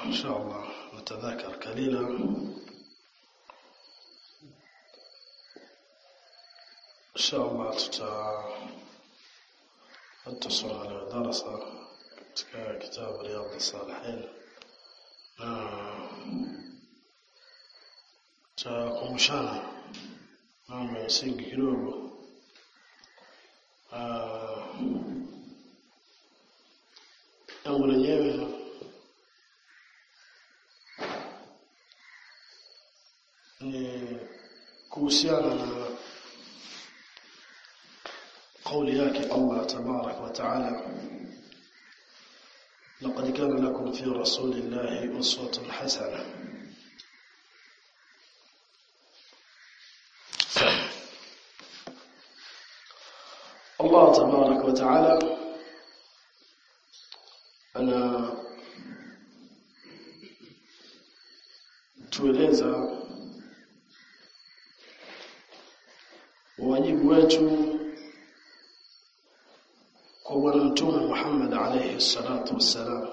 إن شاء الله نتذاكر قليلا إن شاء الله تتا نتصل على درس كتاب رياض الصالحين takumbushana mambo ya msingi kidogo jambo lenyewe ni kuhusiana na kauli yake Allah tabarak wa taala لقد كان لكم في رسول الله أسوة حسنة الله تبارك وتعالى أنا tueleza wajibu wetu kwa bwana mtume Muhammad alayhi salatu wassalam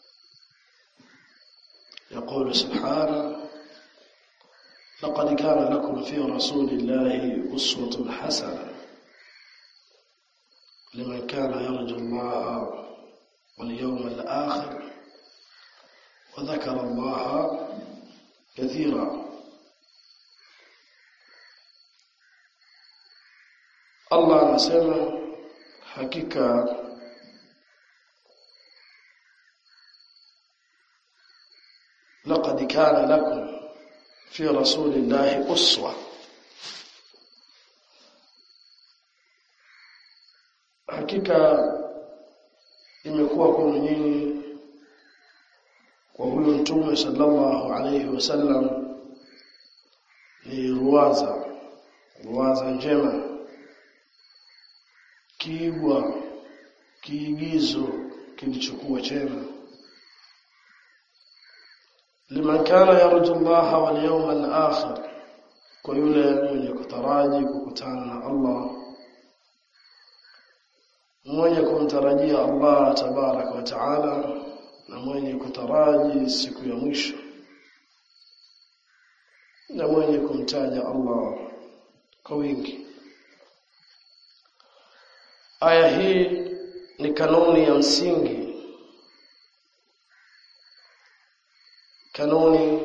يقول سبحانه لقد كان لكم في رسول الله أسوة حسنة لمن كان يرجو الله واليوم الآخر وذكر الله كثيرا الله anasema hakika لقد كان لكم في رسول الله أسوة hakika imekuwa kwa nyinyi kwa huyo mtume sallallahu alayhi wasallam ni ruwaza ruwaza njema kiigwa kiigizo kilichokuwa chema liman kana yarju Allah wal yawm al akhir kwa yule mwenye kutaraji kukutana na Allah mwenye kumtarajia Allah tabarak wa taala na mwenye kutaraji siku ya mwisho na mwenye kumtaja Allah kwa wingi aya hii ni kanuni ya msingi kanuni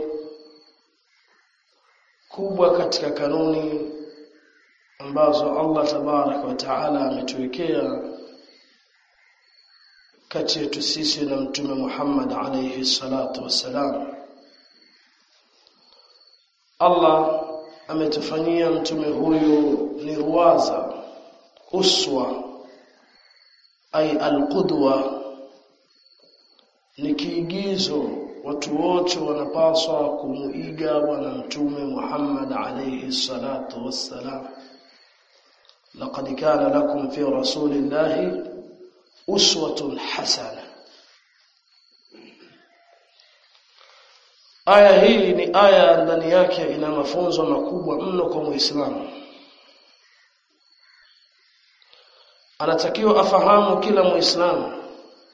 kubwa katika kanuni ambazo Allah tabarak wa taala ametuwekea kati yetu sisi na mtume Muhammad alayhi salatu wassalam Allah ametufanyia mtume huyu ni ruwaza uswa ay alqudwa ni kiigizo watu wote wanapaswa kumuiga bwana mtume Muhammad alayhi salatu wassalam laqad kana lakum fi rasulillahi uswatun hasana aya hii ni aya ndani yake ina mafunzo makubwa mno kwa muislamu anatakiwa afahamu kila muislamu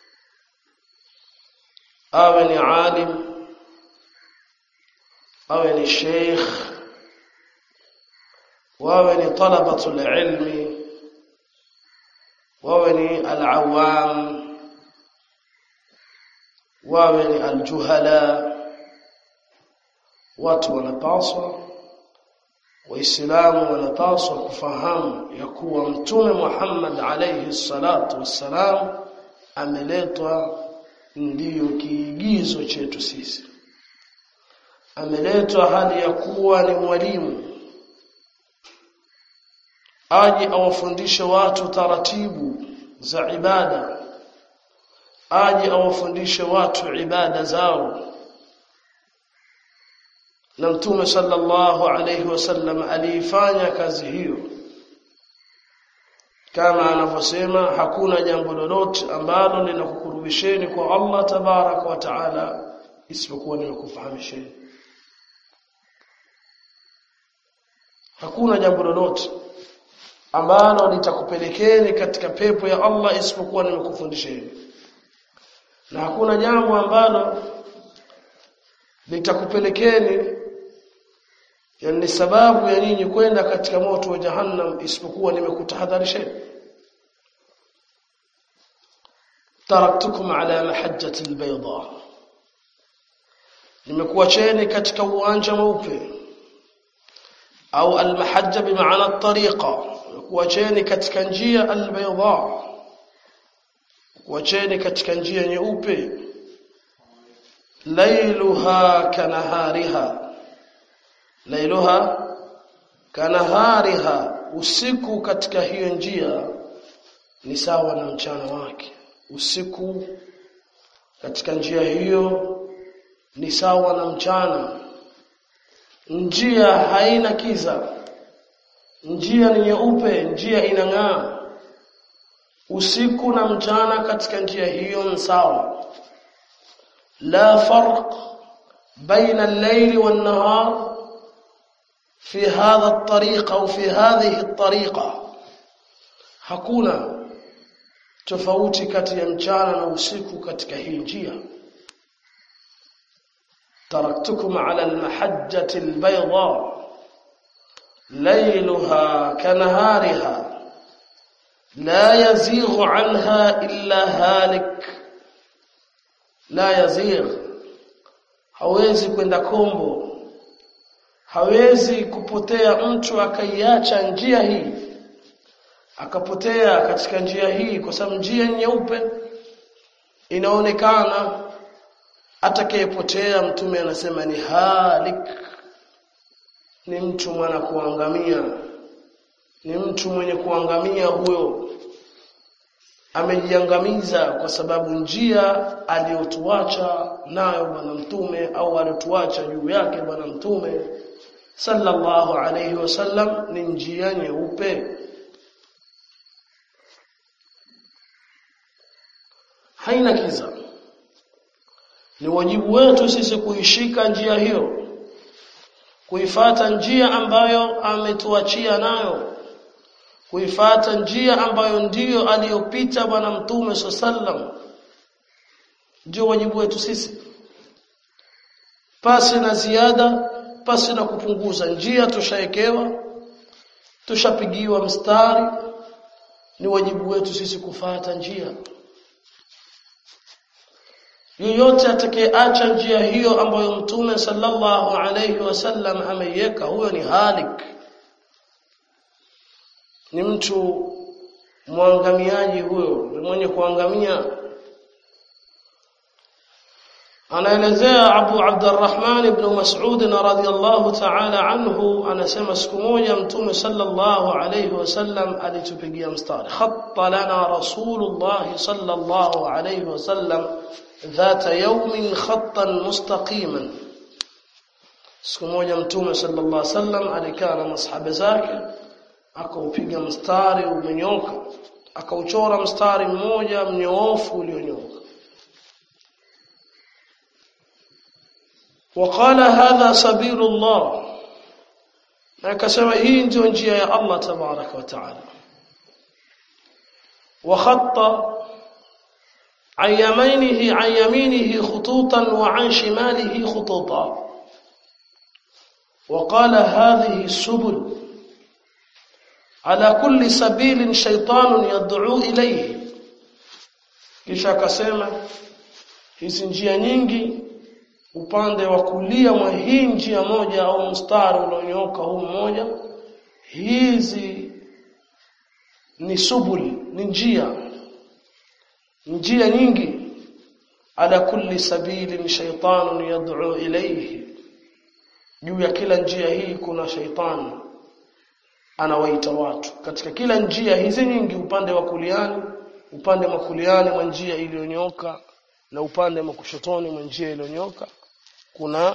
awe ni alim awe ni sheikh wawe ni talabatul ilmi wawe ni al-awam wawe ni al-juhala watu wanapaswa waislamu wanapaswa kufahamu ya kuwa mtume Muhammad alayhi salatu wassalam ameletwa ndiyo kiigizo chetu sisi ameletwa hali ya kuwa ni mwalimu aje awafundishe watu taratibu za ibada aje awafundishe watu ibada zao na mtume sallallahu alayhi wasallam aliifanya kazi hiyo kama anavyosema hakuna jambo lolote ambalo linakukurubisheni kwa Allah tabarak wa taala isipokuwa nimekufahamisheni hakuna jambo lolote ambalo litakupelekeni katika pepo ya Allah isipokuwa nimekufundisheni na hakuna jambo ambalo litakupelekeni yani sababu ya nyinyi kwenda katika moto wa jahannam isipokuwa nimekutahadharisheni taraktukum ala mahajjati albayda nimekuacheni katika uwanja mweupe au almahajja bimaana at-tariqa nimekuacheni katika njia albayda kuacheni katika njia nyeupe lailuha kanahariha lailuha kanahariha usiku katika hiyo njia ni sawa na mchana wake usiku katika njia hiyo ni sawa na mchana njia haina kiza njia ni nyeupe njia inang'aa usiku na mchana katika njia hiyo ni sawa la farq baina al-layli wan-nahar fi hadha at-tariqa au fi hadhihi at-tariqa hakuna tofauti kati ya mchana na usiku katika hii njia taraktukum ala al-mahajjati al-bayda laylaha kanahariha لا يزيغ عنها إلا هالك لا يزيغ hawezi kwenda kombo hawezi kupotea mtu akaiacha njia hii akapotea katika njia hii kwa sababu njia nyeupe inaonekana atakayepotea mtume anasema ni halik ni mtu mwana kuangamia ni mtu mwenye kuangamia huyo amejiangamiza kwa sababu njia aliyotuacha nayo bwana mtume au aliyotuacha juu yake bwana mtume sallallahu alayhi wasallam ni njia nyeupe haina kiza ni wajibu wetu sisi kuishika njia hiyo kuifata njia ambayo ametuachia nayo kuifata njia ambayo ndiyo aliyopita bwana mtume sallam ndio wajibu wetu sisi pasi na ziada pasi na kupunguza njia tushaekewa tushapigiwa mstari ni wajibu wetu sisi kufata njia yoyote atakayeacha njia hiyo ambayo mtume sallallahu alayhi wasallam ameiweka huyo ni halik ni mtu mwangamiaji huyo ni mwenye kuangamia anaelezea Abu Abdurrahman ibn Mas'ud radhiyallahu ta'ala anhu anasema siku moja mtume sallallahu alayhi wasallam alitupigia mstari khatta lana rasulullah sallallahu alayhi wasallam ذات يوم خطا مستقيما siku moja mtume sallallahu alaihi wasallam alikaa na masahaba zake akaupiga mstari umenyoka akauchora mstari mmoja mnyoofu ulionyoka وقال هذا سبيل الله na akasema hii ndio njia ya Allah tabaraka wa taala wa khatta عن يمينه عن يمينه خطوطا وعن شماله خطوطا وقال هذه السبل على كل سبيل شيطان يدعو إليه kisha akasema hizi njia nyingi upande wa kulia mwa hii njia moja au mstari ulionyooka huu mmoja hizi ni subuli ni njia njia nyingi ala kulli sabilin shaytanun yad'u ilayhi juu ya kila njia hii kuna shaitani anawaita watu katika kila njia hizi nyingi upande wa kuliani upande wa kuliani mwa njia iliyonyoka na upande wa kushotoni mwa njia iliyonyoka kuna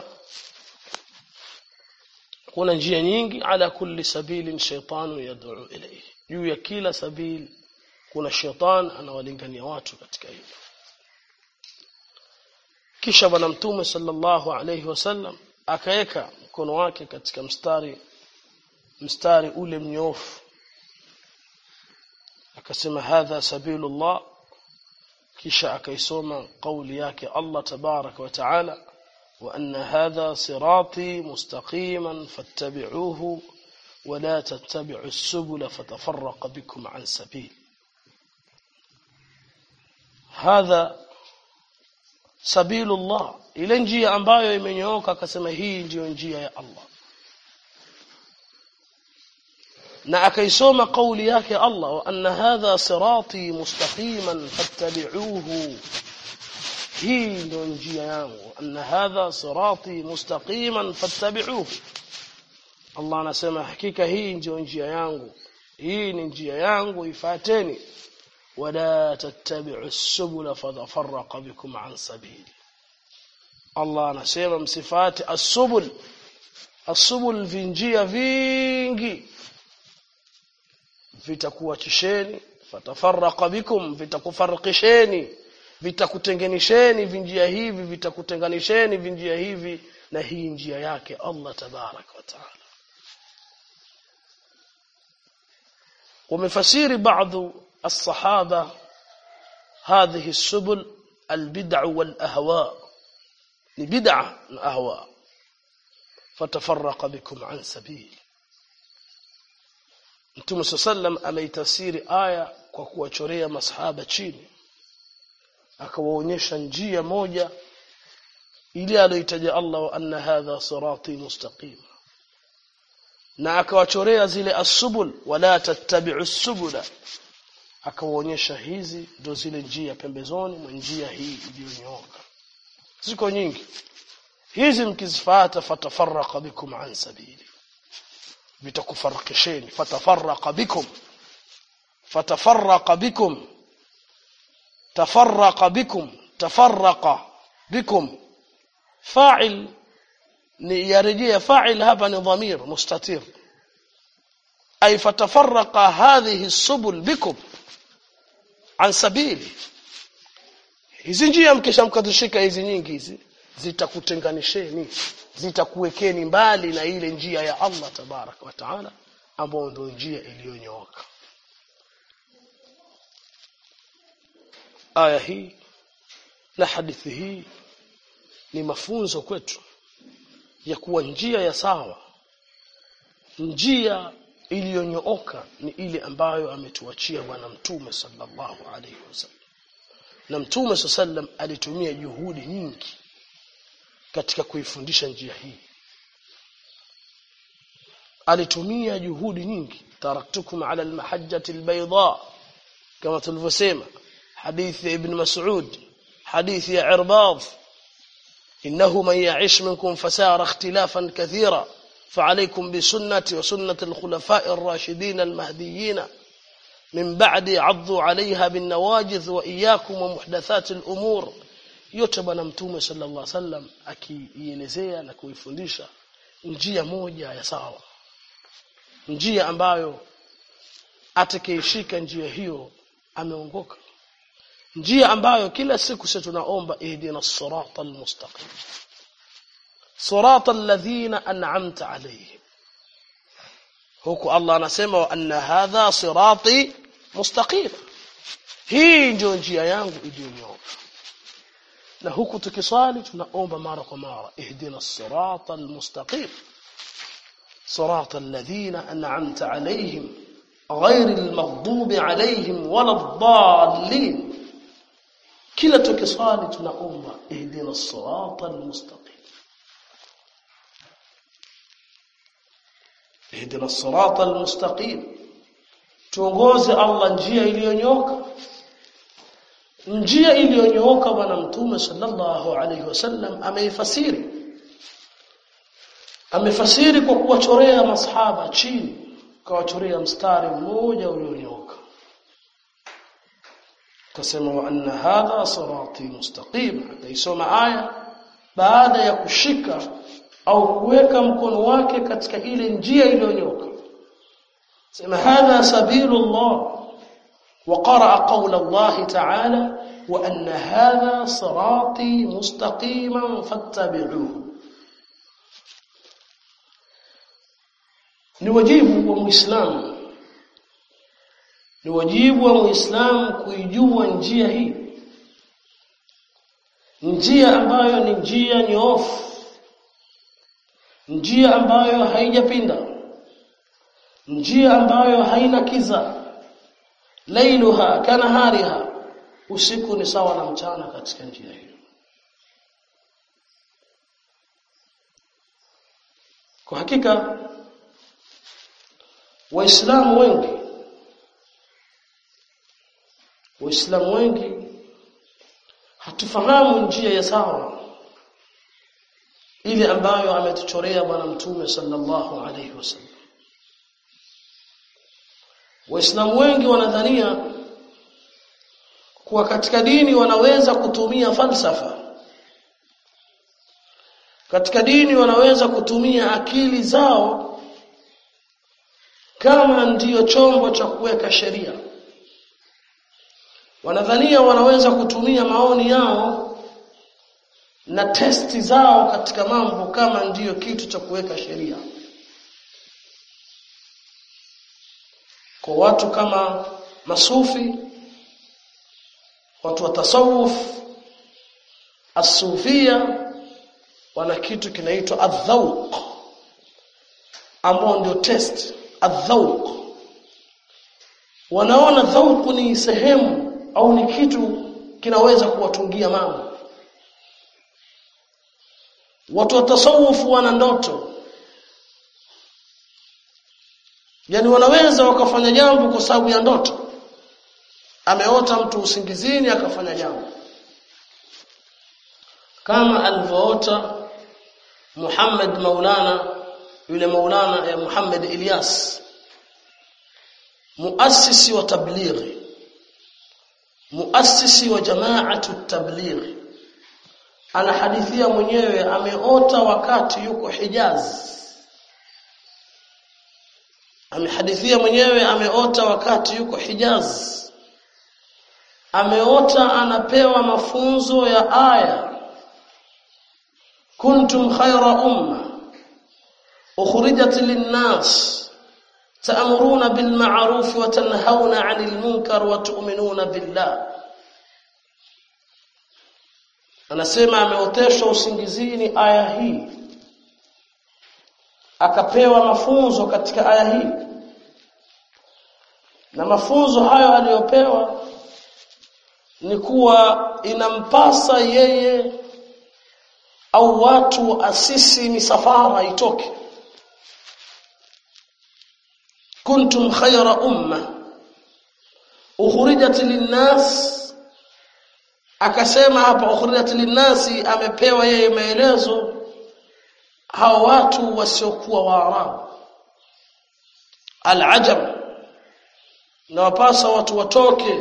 kuna njia nyingi ala kulli sabilin shaytanun yad'u ilayhi juu ya kila sabili kuna shetani anawalingania watu katika hilo kisha bwana mtume sallallahu alayhi wasallam akaweka mkono wake katika mstari mstari ule mnyofu akasema hadha sabilullah kisha akaisoma kauli yake Allah tabaraka wa taala وأن هذا صراطي مستقيما فاتبعوه ولا تتبعوا السبل فتفرق بكم عن سبيل هذا سبيل الله ile njia ambayo imenyooka akasema hii ndiyo njia ya Allah na akaisoma kauli yake Allah wa anna hadha sirati mustaqiman fattabi'uhu hii ndio njia yangu anna hadha sirati mustaqiman fattabi'uhu Allah anasema hakika hii ndio njia yangu hii ni njia yangu ifuateni wala tattabi'u as-subula fatafarraqa bikum an sabili Allah anasema msifati as-subul as-subul vinjia vingi vitakuachisheni fatafarraqa bikum vitakufarikisheni vitakutenganisheni vinjia hivi vitakutenganisheni vinjia hivi na hii njia yake Allah tabarak wa taala ومفسير بعض الصحابة هذه السبل البدع والأهواء لبدعة أهواء فتفرق بكم عن سبيل Mtume sallam ameitafsiri aya kwa kuwachorea masahaba chini akawaonyesha njia moja ile aliyoitaja Allah wa anna hadha sirati mustaqim na akawachorea zile asubul wala tattabi'u subula akawaonyesha hizi ndo zile njia pembezoni mwa njia hii iliyonyooka ziko nyingi hizi mkizifuata fatafarraqa bikum an sabili vitakufarikisheni fatafarraqa bikum fatafarraqa bikum tafarraqa bikum tafarraqa bikum fa'il ni yarejea fa'il hapa ni dhamir mustatir ay fatafarraqa hadhihi subul bikum an sabili hizi njia mkisha mkazishika hizi nyingi hizi zitakutenganisheni zitakuwekeni mbali na ile njia ya Allah tabarak wa taala ambayo ndio njia iliyonyooka aya hii na hadithi hii ni mafunzo kwetu ya kuwa njia ya sawa njia iliyonyooka ni ile ambayo ametuachia bwana mtume sallallahu alaihi wasallam na mtume sallam alitumia juhudi nyingi katika kuifundisha njia hii alitumia juhudi nyingi taraktukum ala almahajjati albayda kama tulivyosema hadithi ya ibn mas'ud hadithi ya irbad إنه من يعيش منكم فسار اختلافا كثيرا فعليكم بسنتي وسنة الخلفاء الراشدين المهديين من بعد عضوا عليها بالنواجذ وإياكم ومحدثات الأمور yote bwana mtume sallallahu alaihi wasallam akiielezea na kuifundisha njia moja ya sawa njia ambayo atakayeshika njia hiyo ameongoka njia ambayo kila siku sisi tunaomba ihdina sirata almustaqim sirata alladhina an'amta alayhim huku Allah anasema wa anna hadha sirati mustaqim hii ndio njia yangu iliyonyooka na huku tukiswali tunaomba mara kwa mara ihdina sirata almustaqim sirata alladhina an'amta alayhim غير المغضوب عليهم ولا الضالين kila tukiswali tunaomba ihdina sirata almustaqim ihdina sirata almustaqim tuongoze Allah njia iliyonyoka njia iliyonyooka bwana mtume sallallahu alaihi wasallam ameifasiri amefasiri kwa kuwachorea masahaba chini kawachorea mstari mmoja ulionyooka kasema wa anna hadha sirati mustaqim akaisoma aya baada ya kushika au kuweka mkono wake katika ile njia iliyonyoka sema hadha sabilullah وقرأ قول الله تعالى وأن هذا صراطي مستقيما فاتبعوه ni wajibu wa muislamu ni wajibu wa muislamu kuijua njia hii njia ambayo ni njia nyoofu njia ambayo haijapinda njia ambayo haina kiza lailuha kanahariha usiku ni sawa na mchana katika njia hiyo kwa hakika waislamu wengi waislamu wengi hatufahamu njia ya sawa ile ambayo ametuchorea bwana mtume sallallahu alaihi wasallam waislamu wengi wanadhania kuwa katika dini wanaweza kutumia falsafa katika dini wanaweza kutumia akili zao kama ndiyo chombo cha kuweka sheria wanadhania wanaweza kutumia maoni yao na testi zao katika mambo kama ndiyo kitu cha kuweka sheria kwa watu kama masufi watu wa tasawuf asufia wana kitu kinaitwa adhauq ambao ndio test adhauq wanaona dhauq ni sehemu au ni kitu kinaweza kuwatungia mambo watu wa tasawuf wana ndoto yani wanaweza wakafanya jambo kwa sababu ya ndoto ameota mtu usingizini akafanya jambo kama alivyoota Muhammad Maulana yule Maulana ya Muhammad Ilyas muasisi wa tablighi muasisi wa jamaatu tablighi anahadithia mwenyewe ameota wakati yuko Hijaz amehadithia mwenyewe ameota wakati yuko Hijaz ameota anapewa mafunzo ya aya kuntum khayra umma ukhrijat lin-nas ta'muruna bil ma'ruf wa tanhauna 'anil munkar wa tu'minuna billah anasema ameoteshwa usingizini aya hii akapewa mafunzo katika aya hii na mafunzo hayo aliyopewa ni kuwa inampasa yeye au watu asisi misafara itoke kuntum khayra umma ukhrijat linnas akasema hapa ukhrijat linnasi amepewa yeye maelezo hao watu wasiokuwa waarabu alajam na wapasa watu watoke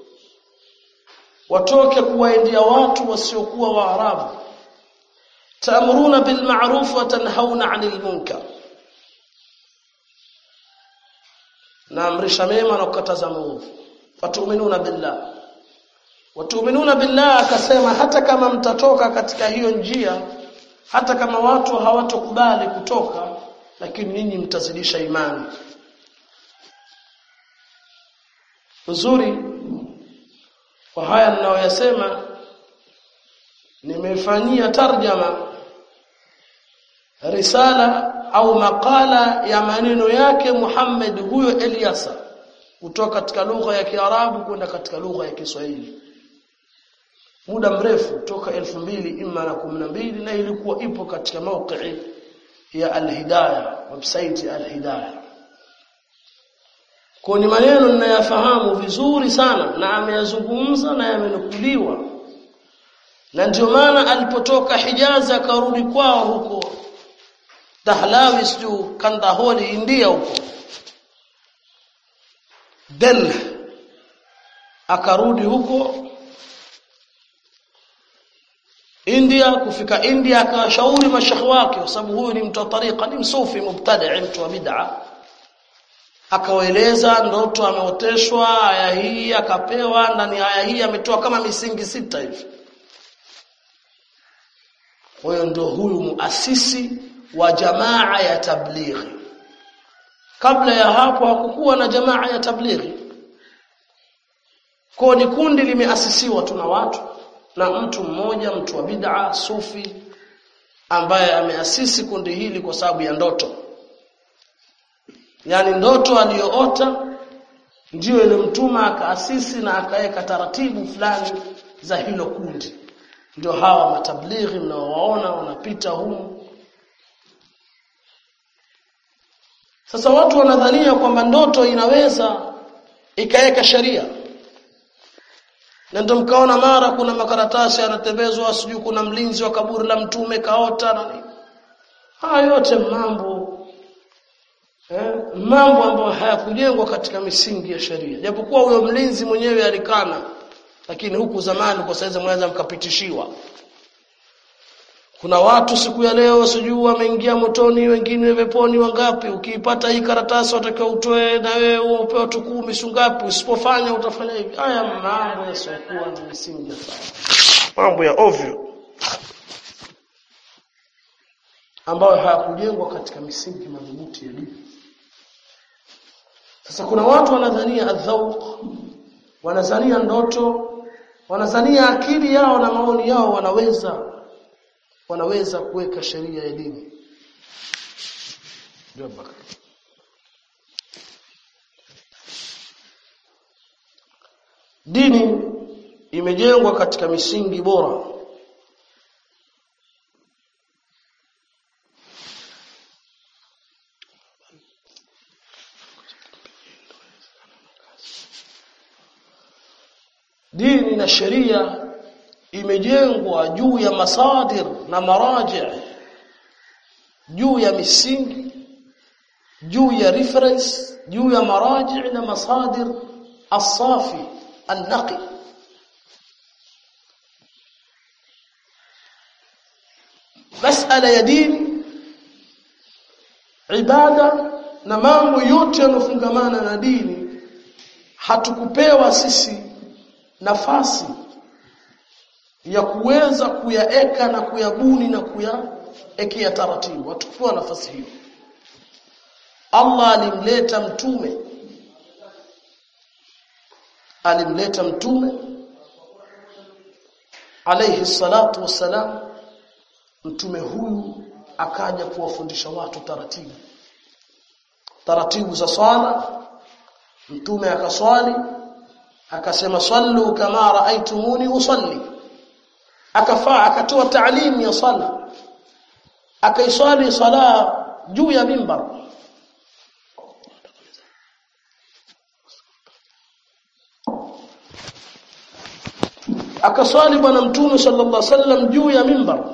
watoke kuwaendea watu wasiokuwa waarabu taamuruna bil ma'ruf wa tanhauna 'anil munkar naamrisha mema na kukataza maovu watuminuna billah watuminuna billah akasema hata kama mtatoka katika hiyo njia hata kama watu hawatokubali kutoka lakini ninyi mtazidisha imani uzuri kwa haya ninayoyasema nimefanyia tarjama risala au makala ya maneno yake Muhammad huyo Eliasa kutoka katika lugha ya Kiarabu kwenda katika lugha ya Kiswahili muda mrefu toka elfu mbili ima na kumi na mbili na ilikuwa ipo katika mauqi ya Al-Hidayah website ya Al-Hidayah kwa ni maneno ninayafahamu vizuri sana na ameyazungumza na yamenukuliwa na ndio maana alipotoka Hijazi akarudi kwao huko Dahlawi siju Kandaholi India huko Delhi akarudi huko India kufika India akawashauri mashekhi wake kwa sababu huyu ni mtu wa tariqa ni msufi mubtadi mtu wa bid'a akawaeleza ndoto ameoteshwa aya hii akapewa ndani aya hii ametoa kama misingi sita hivi kwa hiyo ndio huyu muasisi wa jamaa ya tablighi kabla ya hapo hakukuwa na jamaa ya tablighi kwa ni kundi limeasisiwa tu na watu na mtu mmoja mtu wa bid'a sufi ambaye ameasisi kundi hili kwa sababu ya ndoto yani ndoto aliyoota ndiyo ile mtuma akaasisi na akaweka taratibu fulani za hilo kundi ndio hawa matablighi mnaowaona wanapita humu sasa watu wanadhania kwamba ndoto inaweza ikaweka sheria na ndio mkaona mara kuna makaratasi yanatembezwa sijui kuna mlinzi wa kaburi la mtume kaota na nini haya yote mambo eh, mambo ambayo hayakujengwa katika misingi ya sheria japokuwa huyo mlinzi mwenyewe alikana lakini huku zamani kwa saizi mwaweza mkapitishiwa kuna watu siku ya leo sijui wameingia motoni wengine peponi wangapi ukiipata hii karatasi watakiwa utoe na wewe upewe watu kumi sungapi usipofanya utafanya hivi haya mambo yasiokuwa na misingi ya sawa mambo ya ovyo ambayo hayakujengwa katika misingi madhubuti ya dini sasa kuna watu wanadhania adhauq wanadhania ndoto wanadhania akili yao na maoni yao wanaweza wanaweza kuweka sheria ya dini dini imejengwa katika misingi bora dini na sheria imejengwa juu ya masadir na maraji juu ya misingi juu ya reference juu ya maraji na masadir asafi النقي masala ya dini ibada na mambo yote yanofungamana na dini hatukupewa sisi nafasi ya kuweza kuyaeka na kuyabuni na kuyaekea taratibu hatukupewa nafasi hiyo Allah alimleta mtume alimleta mtume alayhi salatu wassalam mtume huyu akaja kuwafundisha watu taratibu taratibu za swala mtume akaswali akasema sallu kama raaitumuni usalli akafaa akatoa taalimu ya sala akaiswali sala juu ya mimbar akaswali bwana mtume sallallahu alaihi wasallam juu ya mimbar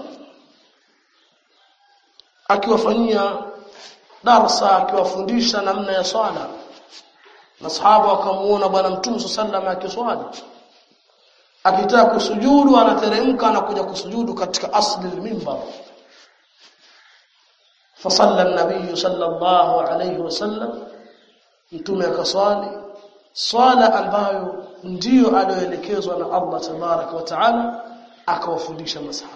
akiwafanyia darsa akiwafundisha namna ya swala masahaba wakamuona bwana mtume sallallahu alaihi akiswali akitaka kusujudu anateremka anakuja kusujudu katika asli al-mimbar fasalla an-nabiy sallallahu alaihi wasallam mtume akaswali swala ambayo ndiyo aliyoelekezwa na Allah tabaraka wa taala akawafundisha masahaba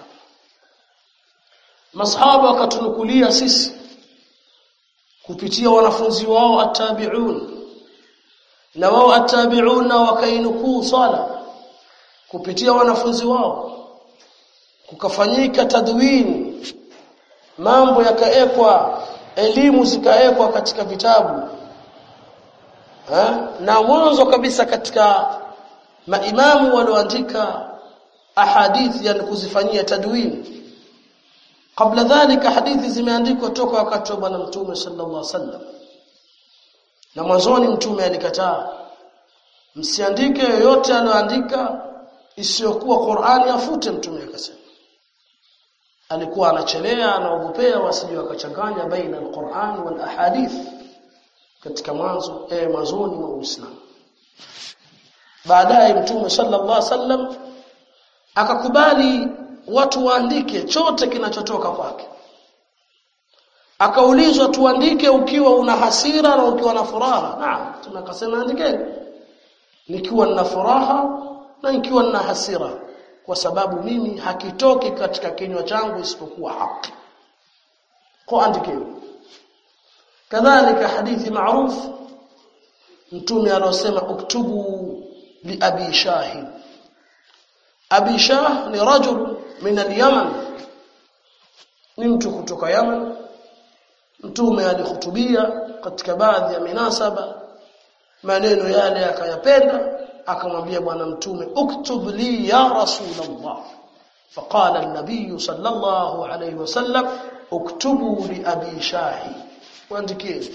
masahaba wakatunukulia sisi kupitia wanafunzi wao atabiun na wao atabiun na wakainukuu swala kupitia wanafunzi wao kukafanyika tadwini mambo yakaekwa elimu zikaekwa katika vitabu ha? na mwanzo kabisa katika maimamu walioandika ahadithi yani kuzifanyia tadwini kabla dhalika hadithi zimeandikwa toka wakati wa bwana mtume sallallahu alaihi wasallam na mwanzoni mtume alikataa msiandike yoyote aliyoandika isiyokuwa Qur'ani afute mtume akasema alikuwa anachelea anaogopea wasije wakachanganya baina al-Qur'an wal ahadith katika mwanzo eh mwanzoni mwa Uislamu baadaye mtume sallallahu alaihi wasallam akakubali watu waandike chote kinachotoka kwake akaulizwa tuandike ukiwa una hasira na ukiwa na furaha naam tunakasema andikeni nikiwa nina furaha na nikiwa nina hasira kwa sababu mimi hakitoki katika kinywa changu isipokuwa haki kwa andikeni kadhalika hadithi maarufu mtume alosema uktubu li abi shahid Abi Shah ni rajul min al-Yaman ni mtu kutoka Yaman mtume alihutubia katika baadhi ya minasaba maneno yale akayapenda akamwambia bwana mtume uktub li ya rasulullah فقال النبي صلى الله عليه وسلم اكتبوا لأبي شاهي waandikie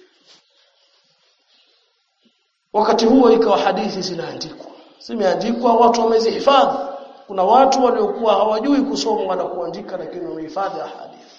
wakati huo ikawa hadithi zinaandikwa zimeandikwa watu wamezihifadhi kuna watu waliokuwa hawajui kusoma wala kuandika lakini wamehifadhi hadithi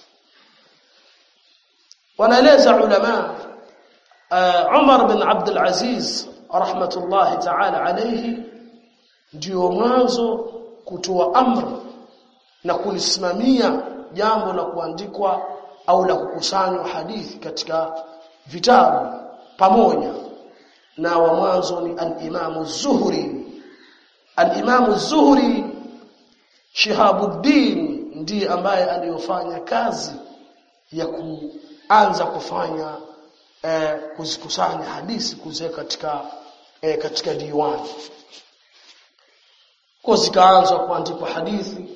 wanaeleza ulama uh, Umar bin Abdul Aziz rahmatullahi ta'ala alayhi ndio mwanzo kutoa amri na kulisimamia jambo la kuandikwa au la kukusanywa hadithi katika vitabu pamoja na wa mwanzo ni al-Imam az-Zuhri al-Imam az-Zuhri Shihabuddin ndiye ambaye aliyofanya kazi ya kuanza kufanya eh, kuzikusanya hadithi kuziweka katika eh, katika diwani kwa zikaanza kuandikwa hadithi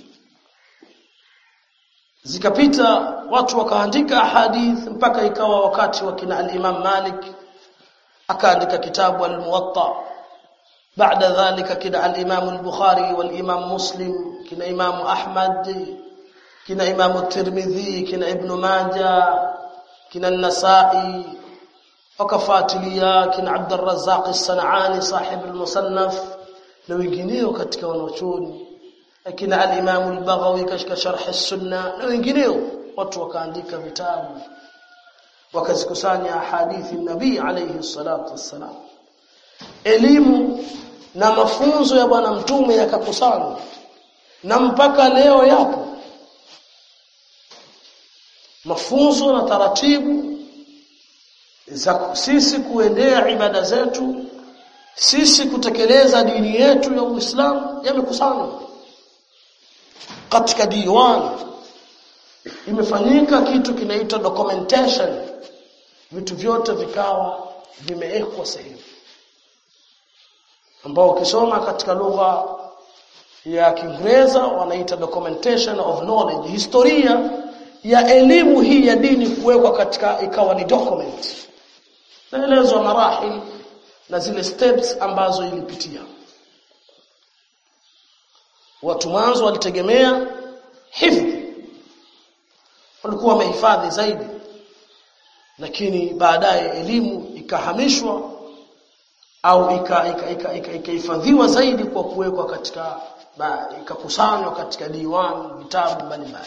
zikapita watu wakaandika hadithi mpaka ikawa wakati wa kina al-Imam Malik akaandika kitabu al-Muwatta baada dhalika kina al-Imam al-Bukhari wal-Imam Muslim kina Imam Ahmad kina Imam Tirmidhi kina Ibn Majah kina An-Nasa'i wakafuatilia kina Abd al-Razzaq as-San'ani sahib al-Musannaf na wengineo katika wanachuoni akina al-Imam al-Baghawi katika sharh as-Sunna na wengineo watu wakaandika vitabu wakazikusanya hadithi nabii alayhi salatu wassalam elimu na mafunzo ya bwana mtume yakakusanywa na mpaka leo yapo mafunzo na taratibu za sisi kuendea ibada zetu sisi kutekeleza dini yetu ya Uislamu yamekusanywa katika diwan imefanyika kitu kinaitwa documentation vitu vyote vikawa vimewekwa sehemu ambao ukisoma katika lugha ya Kiingereza wanaita documentation of knowledge historia ya elimu hii ya dini kuwekwa katika ikawa ni document naelezwa marahil na zile steps ambazo ilipitia watu mwanzo walitegemea hifdhi walikuwa wamehifadhi zaidi lakini baadaye elimu ikahamishwa au ikahifadhiwa zaidi kwa kuwekwa katika ikakusanywa katika diwani vitabu mbalimbali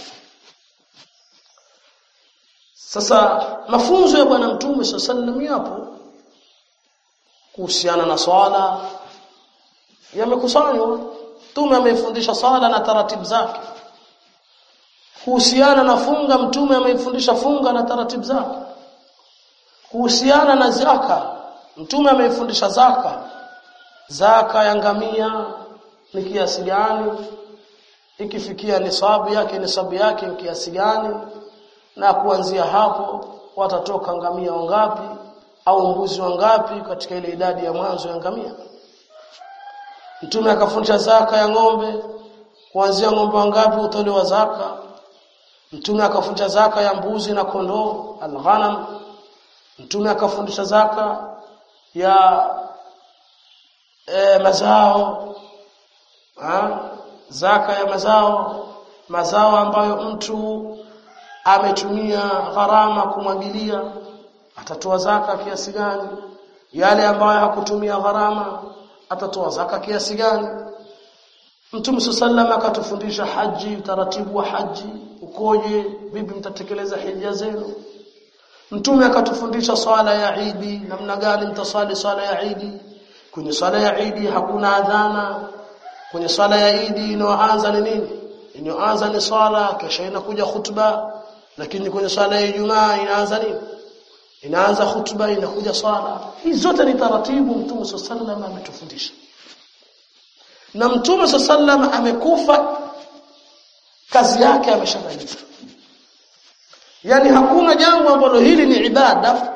sasa mafunzo ya bwana mtume sallallahu yapo kuhusiana na swala yamekusanywa mtume ameifundisha swala na taratibu zake kuhusiana na funga mtume ameifundisha funga na taratibu zake kuhusiana na zaka mtume ameifundisha zaka zaka ya ngamia ni kiasi gani ikifikia nisabu yake nisabu yake ni kiasi gani na kuanzia hapo watatoka ngamia wangapi au mbuzi wangapi katika ile idadi ya mwanzo ya ngamia mtume akafundisha zaka ya ng'ombe kuanzia ng'ombe wangapi utolewa zaka mtume akafundisha zaka ya mbuzi na kondoo alghanam mtume akafundisha zaka ya e, mazao ha? zaka ya mazao mazao ambayo mtu ametumia gharama kumwagilia atatoa zaka kiasi gani yale ambayo hakutumia gharama atatoa zaka kiasi gani Mtume sallallahu akatufundisha haji utaratibu wa haji ukoje vipi mtatekeleza hija zenu Mtume akatufundisha swala ya Idi namna gani mtaswali swala ya Idi kwenye swala ya Idi hakuna adhana kwenye swala ya Idi inayoanza ni nini inayoanza ni swala kisha inakuja khutba lakini kwenye swala ya Ijumaa inaanza nini inaanza khutba inakuja swala hizi zote ni taratibu Mtume sallallahu ametufundisha na Mtume sallallahu amekufa kazi yake ameshamaliza yani hakuna jambo ambalo hili ni ibada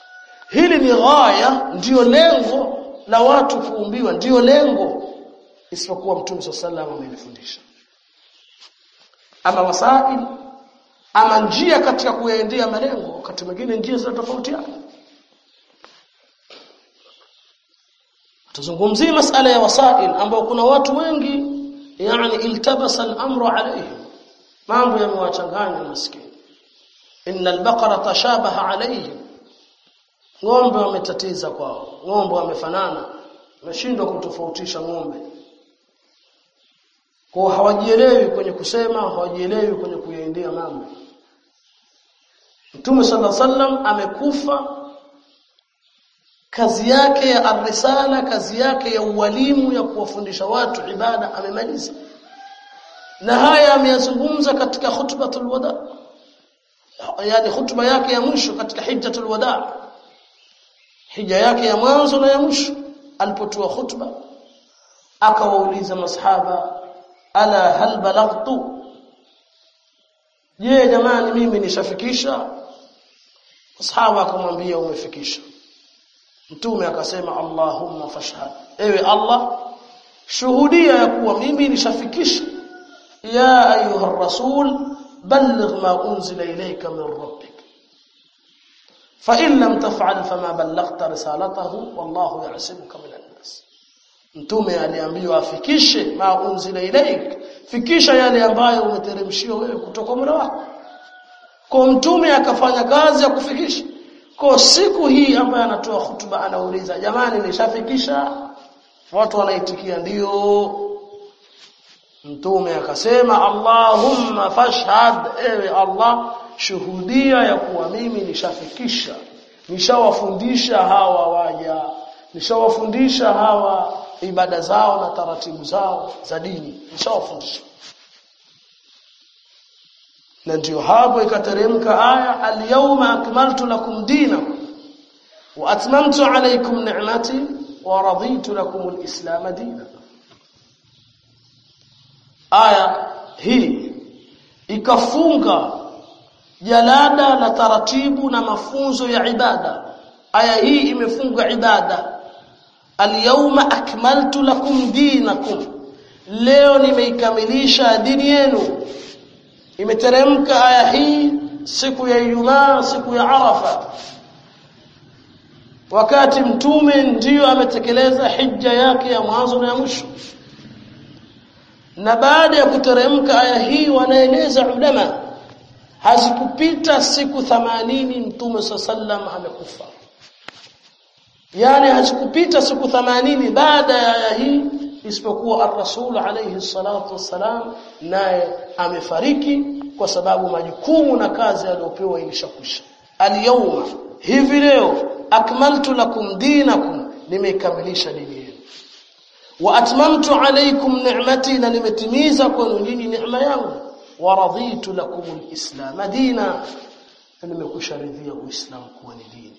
hili ni ghaya ndiyo lengo la watu kuumbiwa ndiyo lengo isipokuwa mtume sallallahu alayhi amelifundisha ama wasail ama njia katika kuyaendea malengo wakati mwingine njia zinatofautiana tuzungumzie masala ya wasail ambao kuna watu wengi yani iltabasa al-amru alayhim mambo yamewachanganya maskini inna al-baqara tashabaha alayhim ng'ombe wametatiza kwao ng'ombe wamefanana wameshindwa kutofautisha ng'ombe kwa hawajielewi kwenye kusema hawajielewi kwenye kuyaendea mambo Mtume sallallahu alaihi wasallam amekufa kazi yake ya arrisala kazi yake ya ualimu ya kuwafundisha watu ibada amemaliza na haya ameyazungumza katika khutbatul wada yani khutba yake ya mwisho katika hijjatul wada hija yake ya mwanzo na ya mwisho alipotoa khutba akawauliza masahaba ala hal balaghtu je jamani mimi nishafikisha masahaba akamwambia umefikisha mtume akasema allahumma fashhad ewe allah shuhudia ya kuwa mimi nishafikisha ya ayuha rasul balligh ma unzila ilayka min rabbik fa in lam taf'al fama ballaghta risalatahu wallahu ya'simuka min an-nas mtume aliambiwa afikishe ma unzila ilayk fikisha yale ambayo umeteremshiwa wewe kutoka Mola wako kwa mtume akafanya kazi ya kufikisha kwa siku hii ambayo anatoa hutuba anauliza jamani nishafikisha watu wanaitikia ndio mtume akasema Allahumma fashhad ewe Allah shuhudia ya kuwa mimi nishafikisha nishawafundisha hawa waja nishawafundisha hawa ibada zao na taratibu zao za dini nishawafundisha na ndio hapo ikateremka aya al-yawma akmaltu lakum dinakum wa atmamtu alaykum ni'mati wa raditu lakum al-islam dinan aya hii ikafunga jalada la taratibu na mafunzo ya ibada aya hii imefunga ibada al-yawma akmaltu lakum dinakum leo nimeikamilisha dini yenu imeteremka aya hii siku ya Ijumaa siku ya Arafa wakati mtume ndiyo ametekeleza hija yake ya mwanzo na ya mwisho na baada ya kuteremka aya hii wanaeleza ulama hazikupita siku 80 mtume sallam amekufa yani hazikupita siku 80 baada ya aya hii isipokuwa ar-rasul alayhi salatu wassalam naye amefariki kwa sababu majukumu na kazi aliyopewa ilishakwisha al-yawma hivi leo akmaltu lakum dinakum nimekamilisha dini yenu wa atmamtu alaykum ni'mati na nimetimiza kwenu nyinyi neema yangu wa raditu lakum al-islam dina nimekusharidhia uislamu kuwa ni dini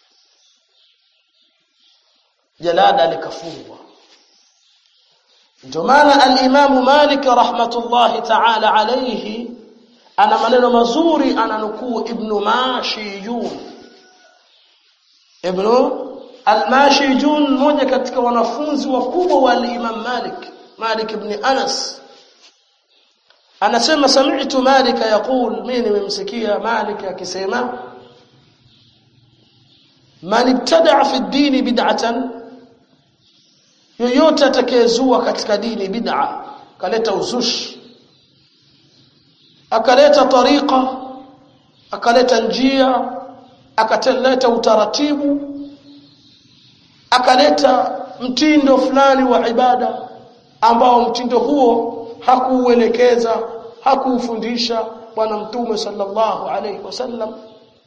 jalada likafungwa ndio maana al-Imam Malik rahmatullahi ta'ala alayhi ana maneno mazuri ananukuu Ibn Mashijun Ibn al-Mashijun mmoja katika wanafunzi wakubwa wa al-Imam Malik Malik ibn Anas anasema sami'tu Malik yaqul mimi nimemsikia Malik akisema man ibtada'a fi ad-din bid'atan yoyote atakayezua katika dini bid'a kaleta uzushi akaleta tariqa akaleta njia akaleta utaratibu akaleta mtindo fulani wa ibada ambao mtindo huo hakuuelekeza hakuufundisha bwana mtume sallallahu alaihi wasallam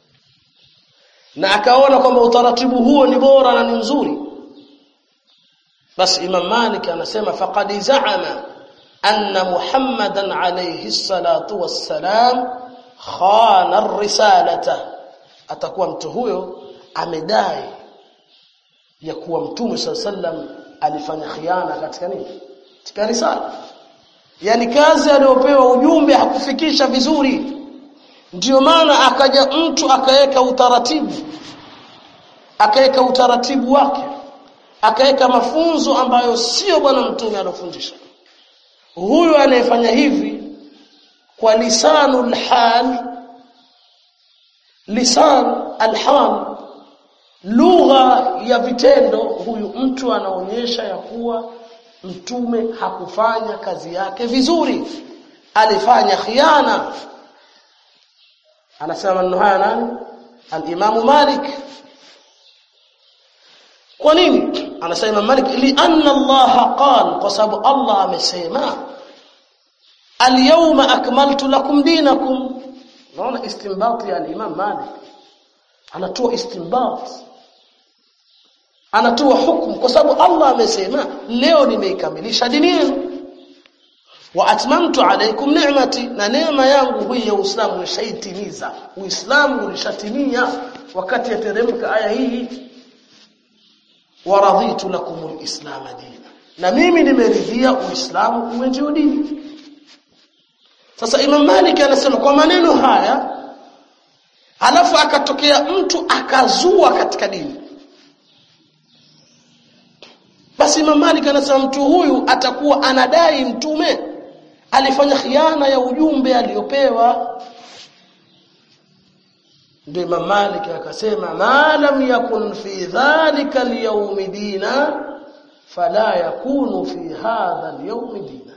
na akaona kwamba utaratibu huo ni bora na ni mzuri basi Imam Malik anasema faqad za'ama anna Muhammadan alayhi salatu wassalam khana ar-risalata atakuwa mtu huyo amedai ya kuwa mtume sallam alifanya khiana katika nini katika risala yani kazi aliyopewa ujumbe hakufikisha vizuri ndiyo maana akaja mtu akaweka utaratibu akaweka utaratibu wake akaweka mafunzo ambayo sio bwana mtume alofundisha huyu anayefanya hivi kwa lisanul hal lisan alhal lugha ya vitendo huyu mtu anaonyesha ya kuwa mtume hakufanya kazi yake vizuri alifanya khiana anasema maneno haya nani al-Imam Malik kwa nini anasema Malik li anna Allah qala kwa sababu Allah amesema al-yawma akmaltu lakum dinakum naona istinbat ya al-Imam Malik anatoa istinbat anatoa hukumu kwa sababu Allah amesema leo nimeikamilisha dini yenu wa atmamtu alaykum ni'mati na neema yangu hii ya Uislamu nishaitimiza Uislamu ulishatimia wakati yateremka aya hii wa raditu lakum alislam dina na mimi nimeridhia Uislamu uwe ndio dini sasa Imam Malik anasema kwa maneno haya alafu akatokea mtu akazua katika dini basi Imam Malik anasema mtu huyu atakuwa anadai mtume alifanya khiana ya ujumbe aliyopewa ndio Imam Malik akasema ma lam yakun fi dhalika al-yawm dina fala yakunu fi hadha al-yawm dina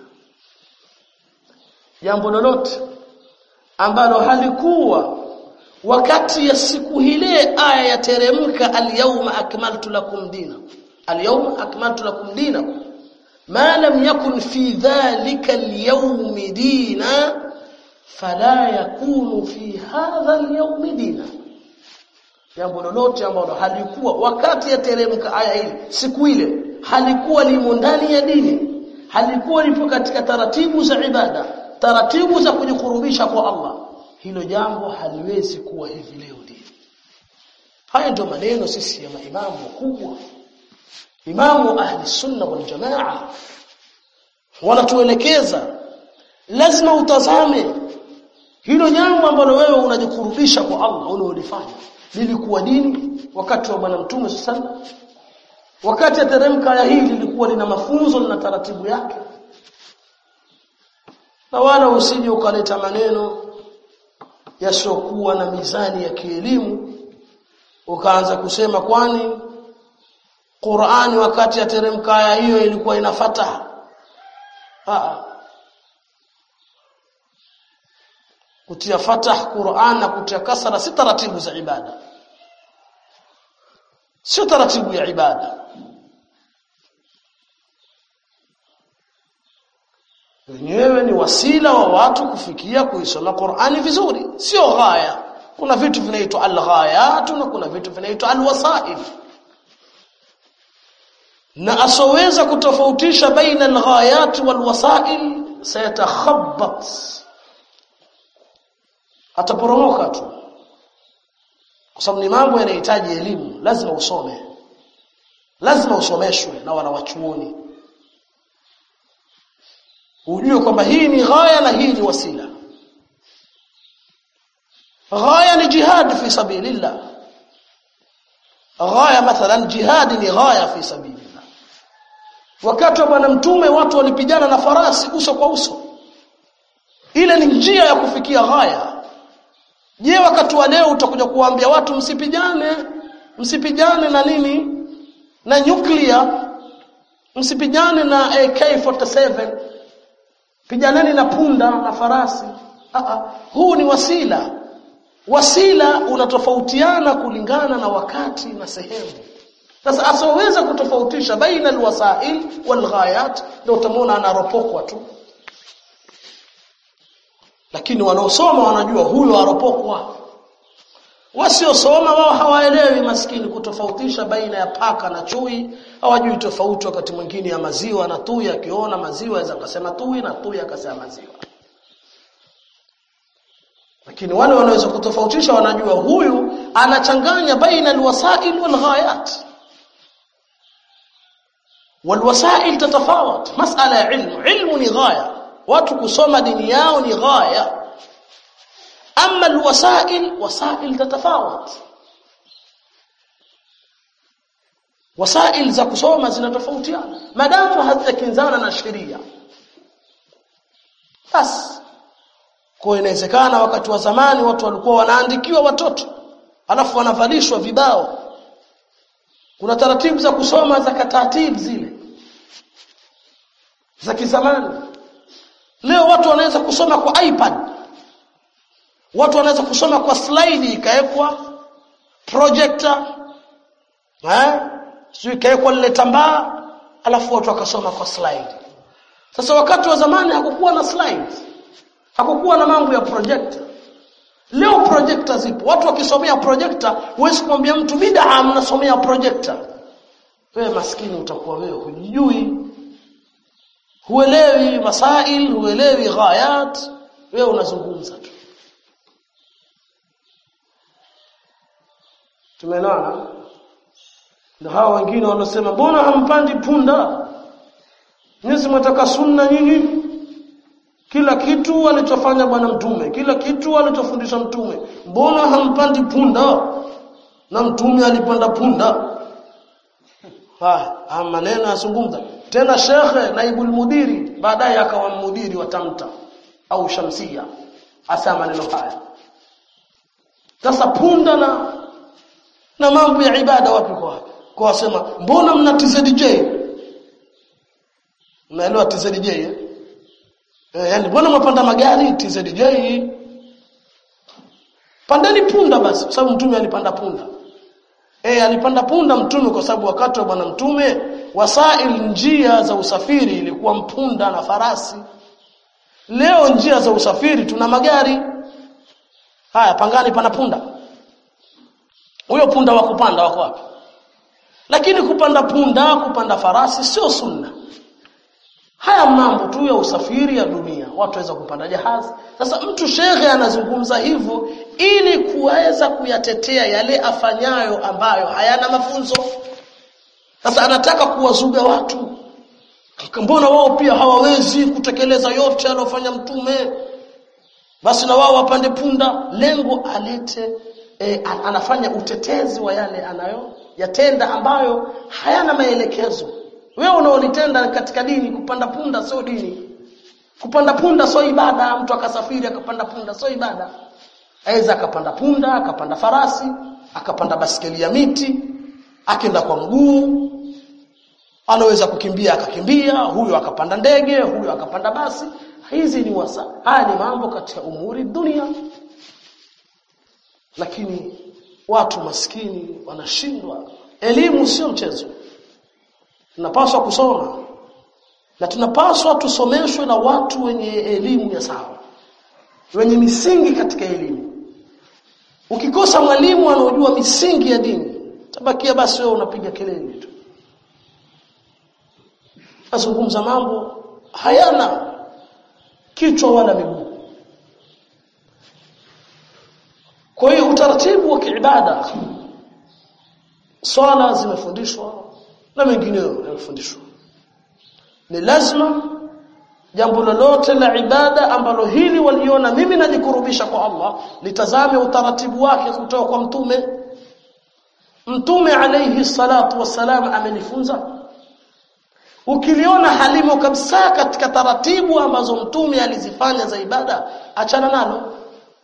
jambo lolote ambalo halikuwa wakati ya siku ile aya yateremka al-yawma akmaltu lakum dinakum اليوم أكملت لكم دينكم ما لم يكن في ذلك اليوم دينا فلا يكون في هذا اليوم دينا jambo lolote ambalo halikuwa wakati yateremka aya hili siku ile halikuwa limo ndani ya dini halikuwa lipo katika taratibu za ibada taratibu za kujikurubisha kwa Allah hilo jambo haliwezi kuwa hivi leo dini haya ndio maneno sisi ya maimamu wakubwa imamu ahli sunna wal jamaa wanatuelekeza lazima utazame hilo jambo ambalo wewe unajikurubisha kwa Allah unaolifanya lilikuwa dini wakati wa bwana mtume sallallahu wakati ateremka aya hii lilikuwa lina mafunzo na taratibu yake na wala usije ukaleta maneno yasiokuwa na mizani ya kielimu ukaanza kusema kwani Qur'ani wakati yateremka aya hiyo ilikuwa ina fataha. Ah. Kutia fatah Qur'an na kutia kasra si taratibu za ibada. Sio taratibu ya ibada. Wenyewe ni wasila wa watu kufikia kuisoma Qur'ani vizuri, sio ghaya. Kuna vitu vinaitwa al-ghayat na kuna vitu vinaitwa al-wasail na asoweza kutofautisha baina alghayat walwasail sayatakhabbat ataporomoka tu kwa sababu ni mambo yanahitaji elimu lazima usome lazima usomeshwe na wanawachuoni ujue kwamba hii ni ghaya na hii ni wasila ghaya ni jihad fi sabilillah ghaya mathalan jihad ni ghaya fi sabilillah wakati wa bwana mtume watu walipigana na farasi uso kwa uso ile ni njia ya kufikia ghaya je wakati wa leo utakuja kuwaambia watu msipigane msipigane na nini na nyuklia msipigane na AK47 piganeni na punda na farasi Aa, huu ni wasila wasila unatofautiana kulingana na wakati na sehemu sasa asoweza kutofautisha baina alwasail walghayat ndio utamwona anaropokwa tu lakini wanaosoma wanajua huyo aropokwa wasiosoma wao hawaelewi maskini kutofautisha baina ya paka na chui hawajui tofauti wakati mwingine ya maziwa na tui akiona maziwa aweza akasema tui na tui akasema maziwa lakini wale wanaweza kutofautisha wanajua huyu anachanganya baina alwasail walghayat والوسائل تتفاوت مسألة علم علم ni ghaya watu kusoma dini yao ni ghaya ama alwasail wasail tatafawat wasail za kusoma zinatofautiana madamu hazijakinzana na sheria basi kwa inawezekana wakati wa zamani watu walikuwa wanaandikiwa watoto alafu wanavalishwa vibao kuna taratibu za kusoma za kataratibu zile za kizamani leo watu wanaweza kusoma kwa iPad watu wanaweza kusoma kwa slide ikawekwa projector eh sio ikawekwa lile tambaa alafu watu wakasoma kwa slide sasa wakati wa zamani hakukuwa na slides hakukuwa na mambo ya projector leo projector zipo watu wakisomea projector huwezi kumwambia mtu bid'a mnasomea projector wewe maskini utakuwa wewe hujui huelewi masail huelewi ghayat wewe unazungumza tu tumeelewana na hawa wengine wanasema mbona hampandi punda nyinyi mtaka sunna nyinyi kila kitu alichofanya bwana mtume kila kitu alichofundisha mtume mbona hampandi punda na mtume alipanda punda ha maneno yazungumza tena shekhe naibul mudiri baadaye akawa mudiri wa tamta au shamsia hasa maneno haya sasa punda na na mambo ya ibada wapi kwa wapi kwa wasema mbona mna TZJ unaelewa TZJ eh Eh, yani mbona mwapanda magari TZJ? Pandeni punda basi, kwa sababu mtume alipanda punda. Eh, alipanda punda mtume kwa sababu wakati wa bwana mtume wasail njia za usafiri ilikuwa mpunda na farasi. Leo njia za usafiri tuna magari. Haya, pangani pana punda. Huyo punda wa kupanda wako wapi? Lakini kupanda punda, kupanda farasi sio sunna. Haya mambo tu ya usafiri ya dunia, watu waweza kupanda jahazi. Sasa mtu shekhe anazungumza hivyo ili kuweza kuyatetea yale afanyayo ambayo hayana mafunzo. Sasa anataka kuwazuga watu. Mbona wao pia hawawezi kutekeleza yote aliyofanya mtume? Basi na wao wapande punda, lengo alete e, anafanya utetezi wa yale anayo yatenda ambayo hayana maelekezo. Wewe unaolitenda katika dini kupanda punda sio dini. Kupanda punda sio ibada, mtu akasafiri akapanda punda sio ibada. Aweza akapanda punda, akapanda farasi, akapanda basikeli ya miti, akenda kwa mguu. Anaweza kukimbia akakimbia, huyo akapanda ndege, huyo akapanda basi. Hizi ni wasa. Haya ni mambo katika umuri dunia. Lakini watu maskini wanashindwa. Elimu sio mchezo tunapaswa kusoma na tunapaswa tusomeshwe na watu wenye elimu ya sawa wenye misingi katika elimu ukikosa mwalimu anaojua misingi ya dini tabakia basi wewe unapiga kelele tu azungumza mambo hayana kichwa wala miguu kwa hiyo utaratibu wa kiibada swala zimefundishwa na mengineyo yamefundishwa ni lazima jambo lolote la ibada ambalo hili waliona mimi najikurubisha kwa Allah litazame utaratibu wake kutoka kwa mtume mtume alayhi salatu wassalam amenifunza ukiliona halimo kabisa katika taratibu ambazo mtume alizifanya za ibada achana nalo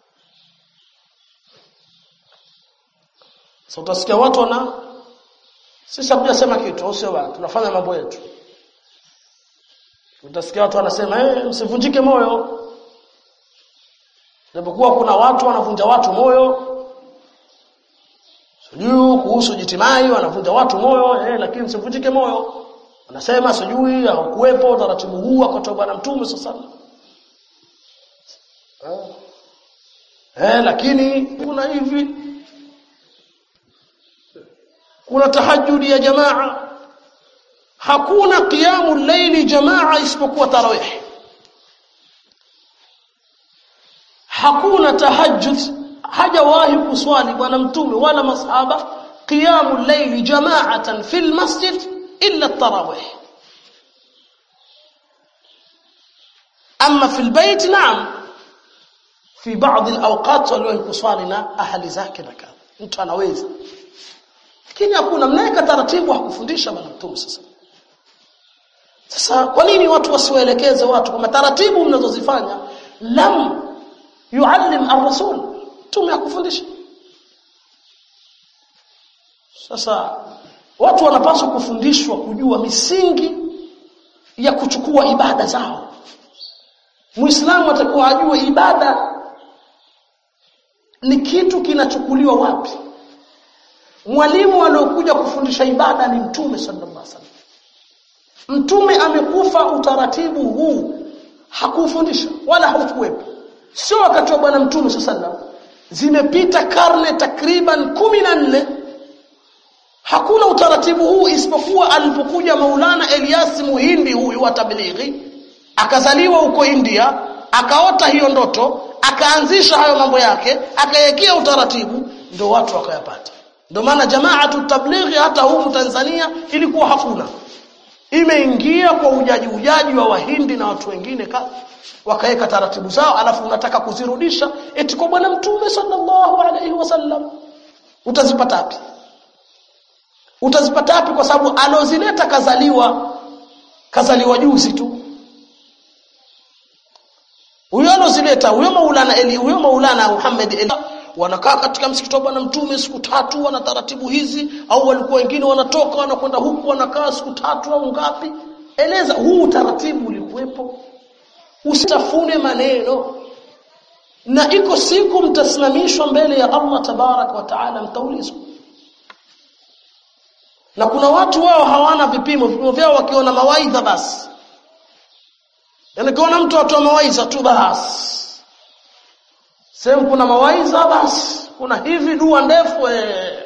sasa utasikia watu wana sisi hatujasema kitu au sio bwana tunafanya mambo yetu utasikia watu wanasema eh msivunjike moyo japokuwa kuna watu wanavunja watu moyo sijui kuhusu jitimai wanavunja watu moyo eh lakini msivunjike moyo wanasema sijui haukuwepo taratibu huu akatoa bwana mtume sasa eh. eh lakini kuna hivi kuna tahajjudi ya jamaa hakuna qiyamu layli jamaa isipokuwa tarawih hakuna tahajjud hajawahi kuswali bwana mtume wala masahaba qiyamu layli jamaatan fil masjid illa tarawih amma fil bayt na'am fi baadhi alawqat waliwahi kuswali na ahli zake na kadha mtu anaweza lakini hakuna mnaweka taratibu hakufundisha bwana mtume sasa sasa kwa nini watu wasiwaelekeze watu kwamba taratibu mnazozifanya lam yuallim ar-rasul mtume hakufundisha sasa watu wanapaswa kufundishwa kujua misingi ya kuchukua ibada zao Muislamu atakuwa ajue ibada ni kitu kinachukuliwa wapi mwalimu aliyokuja kufundisha ibada ni mtume sallallahu alaihi wasallam mtume amekufa utaratibu huu hakufundisha wala haukuwepo sio wakati wa bwana mtume sallallahu alaihi wasallam zimepita karne takriban kumi na nne hakuna utaratibu huu isipokuwa alipokuja Maulana Elias Muhindi huyu wa tablighi akazaliwa huko India akaota hiyo ndoto akaanzisha hayo mambo yake akayekea utaratibu ndio watu wakayapata ndio maana jamaatu tablighi hata huku Tanzania ilikuwa hakuna imeingia kwa ujaji ujaji wa wahindi na watu wengine wakaweka taratibu zao alafu unataka kuzirudisha eti kwa bwana mtume sallallahu alaihi wasallam utazipata wapi utazipata wapi kwa sababu alozileta kazaliwa kazaliwa juzi tu huyo alozileta huyo maulana eli huyo maulana Muhammad eli wanakaa katika msikiti wa bwana mtume siku tatu wana taratibu hizi au walikuwa wengine wanatoka wanakwenda huku wanakaa siku tatu au ngapi eleza huu utaratibu ulikuwepo usitafune maneno na iko siku mtasimamishwa mbele ya Allah tabarak wa taala mtaulizwa na kuna watu wao hawana vipimo vipimo vyao wakiona mawaidha basi yani kiona mtu atoa mawaidha tu basi sehemu kuna mawaidha basi kuna hivi dua ndefu eh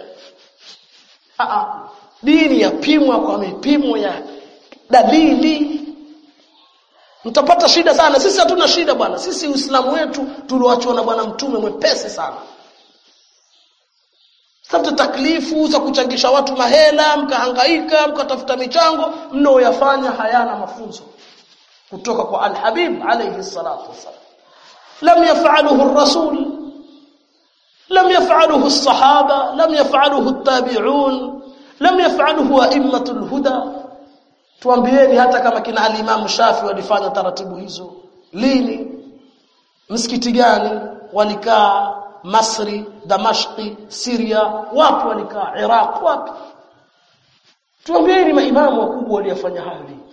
dini yapimwa kwa mipimo ya dalili mtapata shida sana sisi hatuna shida bwana sisi uislamu wetu tulioachwa na bwana mtume mwepesi sana Sasa taklifu za kuchangisha watu mahela, mkahangaika, mkatafuta michango, mnaoyafanya hayana mafunzo kutoka kwa Al-Habib alayhi salatu wassalam. Lam yaf'aluhu ar-rasul, lam yaf'aluhu as-sahaba, lam yaf'aluhu at-tabi'un, lam yaf'aluhu a'immatul huda. Tuambieni hata kama kina al-Imam Shafi walifanya taratibu hizo. Lini? Msikiti gani walikaa Masri, Damashqi, Syria, wapi walikaa? Iraq, wapi? Tuambieni maimamu wakubwa waliyafanya hayo lini?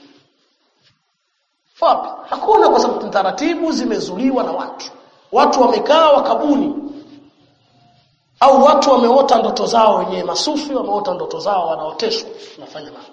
Wapi? Hakuna kwa sababu taratibu zimezuliwa na watu. Watu wamekaa wakabuni. Au watu wameota ndoto zao wenyewe masufi wameota ndoto zao wanaoteshwa wanafanya mambo.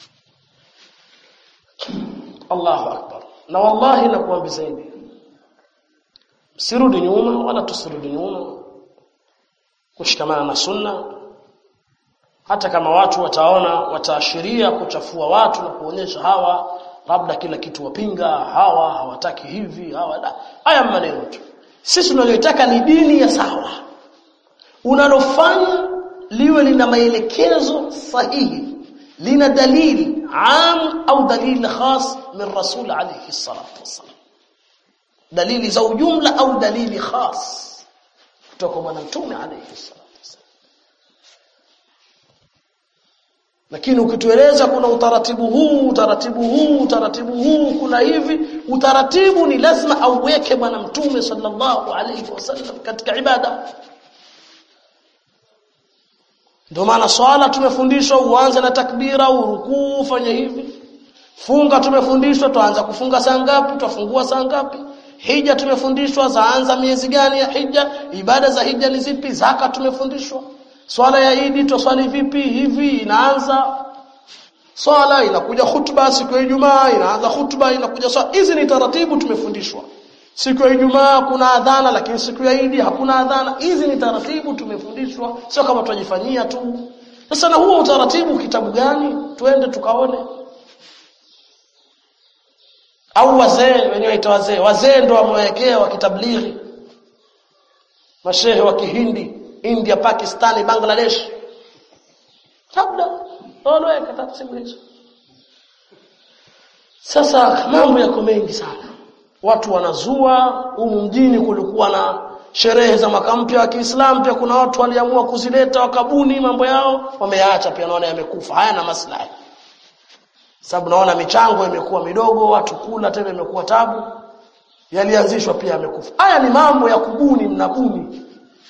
Allahu akbar. Na wallahi nakuambizeni sirudi nyuma wala tusirudi nyuma kushikamana na sunna hata kama watu wataona wataashiria kuchafua watu na kuonyesha hawa labda kila kitu wapinga hawa hawataki hivi hawa la haya maneno tu sisi tunalotaka ni dini ya sawa unalofanya liwe lina maelekezo sahihi lina dalili am au dalili khas min rasul alayhi salatu wasallam dalili za ujumla au dalili khas kutoka bwana mtume alayhi salatu wasallam lakini ukitueleza kuna utaratibu huu utaratibu huu utaratibu huu kuna hivi utaratibu ni lazima auweke bwana mtume sallallahu alayhi wasallam katika ibada ndio maana swala tumefundishwa uanze na takbira urukuu ufanye hivi funga tumefundishwa tuanza kufunga saa ngapi tutafungua saa ngapi hija tumefundishwa zaanza miezi gani ya hija ibada za hija ni zipi zaka tumefundishwa swala ya idi twaswali vipi hivi inaanza swala inakuja khutba siku ya Ijumaa inaanza khutba inakuja swala hizi ni taratibu tumefundishwa siku ya Ijumaa kuna adhana lakini siku ya Idi hakuna adhana hizi ni taratibu tumefundishwa sio kama tunajifanyia tu sasa na huo utaratibu kitabu gani twende tukaone au wazee wenyewe waita wazee wazee ndo wamewekea wa kitablighi mashehe wa kihindi India Pakistan Bangladesh labda wanaweka taratibu hizo sasa mambo yako mengi sana watu wanazua humu mjini kulikuwa na sherehe za mwaka mpya wa Kiislamu pia kuna watu waliamua kuzileta wakabuni mambo yao wameyaacha pia naona yamekufa hayana maslahi sababu naona michango imekuwa midogo watu kula tena imekuwa tabu yalianzishwa pia yamekufa haya ni mambo ya kubuni mnabuni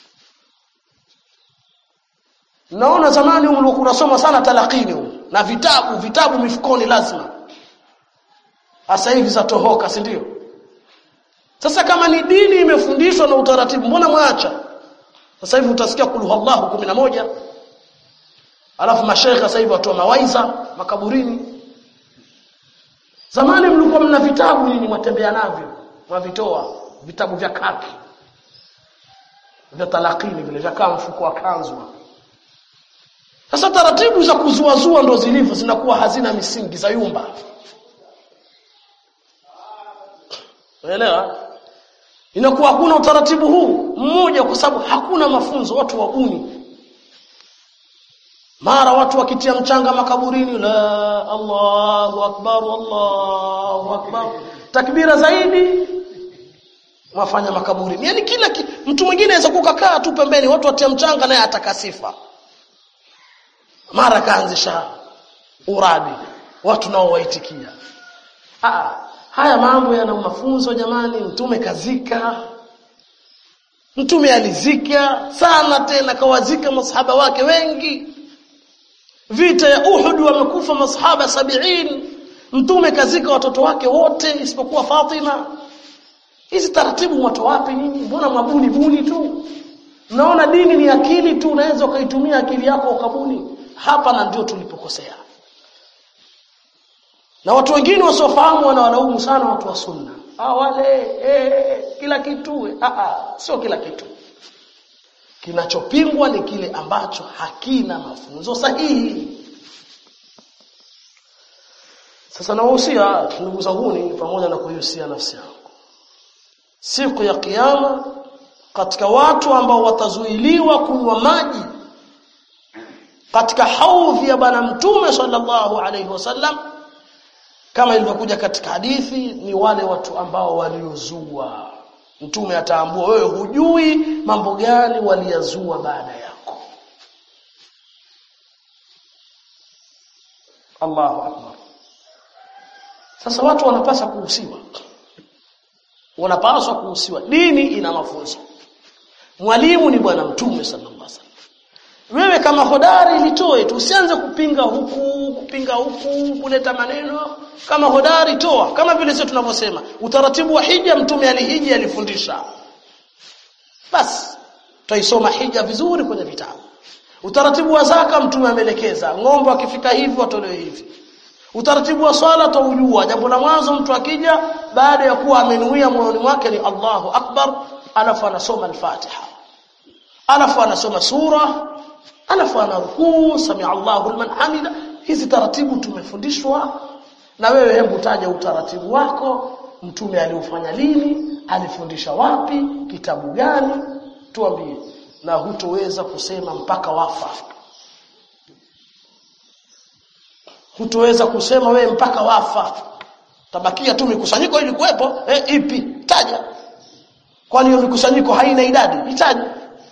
naona zamani mlikuwa unasoma sana talakini na vitabu vitabu mifukoni lazima sasa hivi zatohoka si ndio sasa kama ni dini imefundishwa na utaratibu mbona mwacha sasa hivi utasikia kulu Allahu 11 alafu mashaikh sasa hivi watoa mawaiza makaburini zamani mlikuwa mna vitabu nini mwatembea navyo mwavitoa vitabu vya kaki vya talakini vile vya kama mfuko wa kanzu sasa taratibu za kuzuazua ndo zilivyo zinakuwa hazina misingi za yumba unaelewa inakuwa hakuna utaratibu huu mmoja kwa sababu hakuna mafunzo watu wabuni mara watu wakitia mchanga makaburini la Allahu akbar Allahu akbar takbira zaidi wafanya makaburini yani kila ki, mtu mwingine anaweza kukaa tu pembeni watu watia mchanga naye atakasifa mara kaanzisha uradi watu nao waitikia ah haya mambo yana mafunzo jamani mtume kazika mtume alizika sana tena kawazika masahaba wake wengi vita ya Uhud wamekufa masahaba sabiin mtume kazika watoto wake wote isipokuwa Fatima hizi taratibu mwato wapi nyinyi mbona mabuni buni tu naona dini ni akili tu unaweza ukaitumia akili yako ukabuni hapa na ndio tulipokosea na watu wengine wasiofahamu wanawalaumu sana watu wa sunna ah wale eh, kila kitu ah ah sio kila kitu kinachopingwa ni kile ambacho hakina mafunzo sahihi sasa nawahusia ndugu zangu pamoja na kuihusia nafsi yangu siku ya kiyama katika watu ambao watazuiliwa kunywa maji katika haudhi ya bwana mtume sallallahu alaihi wasallam kama ilivyokuja katika hadithi ni wale watu ambao waliozua mtume ataambua wewe hujui mambo gani waliyazua baada yako Allahu akbar sasa watu wanapaswa kuhusiwa wanapaswa kuhusiwa dini ina mafunzo mwalimu ni bwana mtume sallallahu alaihi wasallam wewe kama hodari litoe tu usianze kupinga huku kupinga huku kuleta maneno kama hodari toa kama vile sisi tunavyosema utaratibu wa hija mtume alihiji alifundisha basi tutaisoma hija vizuri kwenye vitabu utaratibu wa zaka mtume ameelekeza ng'ombe akifika hivi watolewe hivi utaratibu wa swala taujua jambo la mwanzo mtu akija baada ya kuwa amenuia moyoni mwake ni Allahu akbar alafu anasoma al-Fatiha alafu anasoma sura alafu anarukuu sami Allahu liman hamida hizi taratibu tumefundishwa na wewe hebu taja utaratibu wako mtume aliufanya lini alifundisha wapi kitabu gani tuambie na hutoweza kusema mpaka wafa hutoweza kusema wewe mpaka wafa tabakia tu mikusanyiko ili kuwepo eh, ipi taja kwani hiyo mikusanyiko haina idadi itaje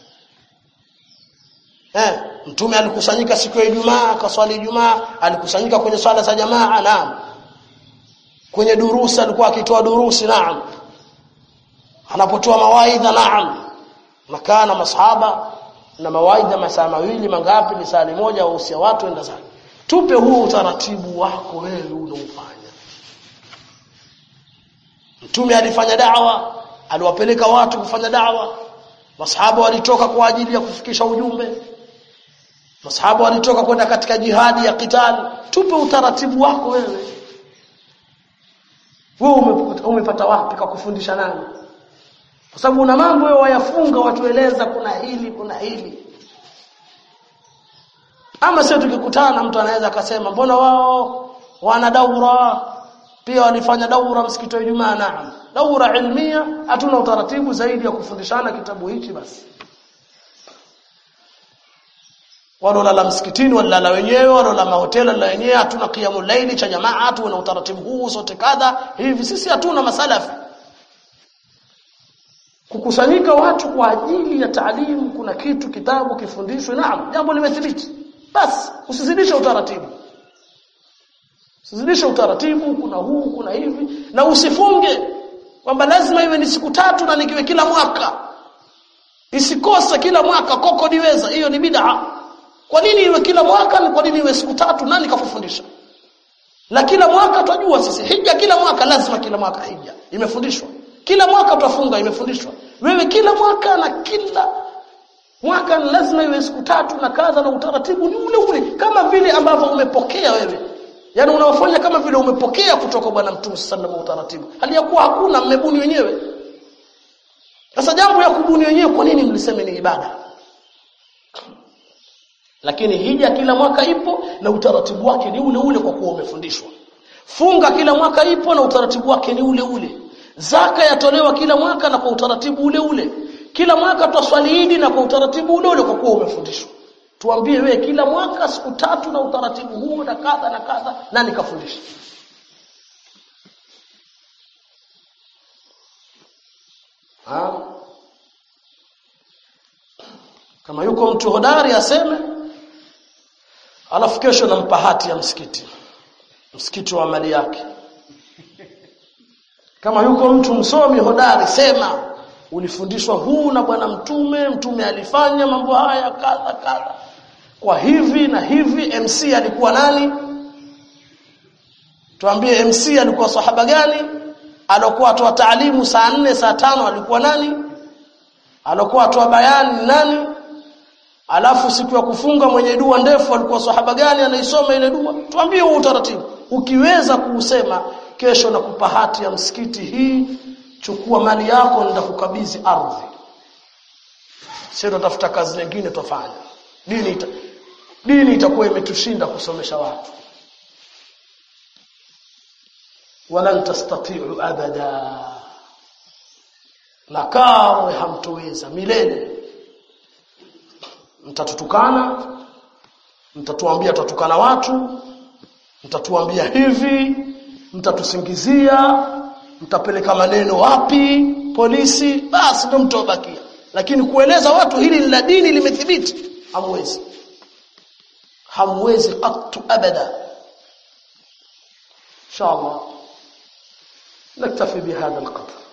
eh mtume alikusanyika siku ya Ijumaa akaswali Ijumaa alikusanyika kwenye swala za jamaa naam kwenye durusi alikuwa akitoa durusi naam anapotoa mawaidha naam makana masahaba na mawaidha masaa mawili mangapi ni saa moja wahusia watu enda zake tupe huo utaratibu wako wewe unaofanya mtume alifanya da'wa aliwapeleka watu kufanya da'wa masahaba walitoka kwa ajili ya kufikisha ujumbe masahaba walitoka kwenda katika jihadi ya kitali tupe utaratibu wako wewe wewe umepata wapi kwa kufundisha nani kwa sababu una mambo wewe wayafunga watueleza kuna hili kuna hili ama sio tukikutana mtu anaweza akasema mbona wao wana daura pia walifanya daura msikiti wa Ijumaa naam daura ilmia hatuna utaratibu zaidi ya kufundishana kitabu hichi basi walolala msikitini walala wenyewe walolala mahoteli la wenyewe hatuna qiyamul laili cha jamaa tu na utaratibu huu sote kadha hivi sisi hatuna masalafi kukusanyika watu kwa ajili ya taalimu kuna kitu kitabu kifundishwe naam jambo limethibiti basi usizidishe utaratibu usizidishe utaratibu kuna huu kuna hivi na usifunge kwamba lazima iwe ni siku tatu na nikiwe kila mwaka isikose kila mwaka koko niweza hiyo ni bid'a kwa nini iwe kila mwaka na kwa nini iwe siku tatu nani kafundisha na kila mwaka twajua sisi hija kila mwaka lazima kila mwaka hija imefundishwa kila mwaka tutafunga imefundishwa wewe kila mwaka na kila mwaka lazima iwe siku tatu na kadha na utaratibu ni ule ule kama vile ambavyo umepokea wewe yani unaofanya kama vile umepokea kutoka bwana mtume sallallahu alaihi utaratibu hali ya kuwa hakuna mmebuni wenyewe sasa jambo ya kubuni wenyewe kwa nini mliseme ni ibada lakini hija kila mwaka ipo na utaratibu wake ni ule ule kwa kuwa umefundishwa funga kila mwaka ipo na utaratibu wake ni ule ule zaka yatolewa kila mwaka na kwa utaratibu ule ule kila mwaka twaswali idi na kwa utaratibu ule ule kwa kuwa umefundishwa tuambie wewe kila mwaka siku tatu na utaratibu huo na kadha na kadha nani kafundisha ha? kama yuko mtu hodari aseme alafu kesho nampa hati ya msikiti msikiti wa mali yake kama yuko mtu msomi hodari sema ulifundishwa huu na bwana mtume mtume alifanya mambo haya kadha kadha kwa hivi na hivi MC alikuwa nani tuambie MC alikuwa sahaba gani alokuwa atoa taalimu saa nne saa tano alikuwa nani alokuwa atoa bayani nani alafu siku ya kufunga mwenye dua ndefu alikuwa sahaba gani anaisoma ile dua tuambie huo utaratibu ukiweza kuusema kesho nakupa hati ya msikiti hii chukua mali yako nenda kukabidhi ardhi sio tutafuta kazi nyingine tofanya dini ita, dini itakuwa imetushinda kusomesha watu walan tastati'u abada na kamwe hamtoweza milele mtatutukana mtatuambia tutatukana watu mtatuambia hivi mtatusingizia mtapeleka maneno wapi polisi basi ndio mtobakia lakini kueleza watu hili ni la dini limethibiti hamwezi hamwezi qattu abada inshallah نكتفي بهذا القدر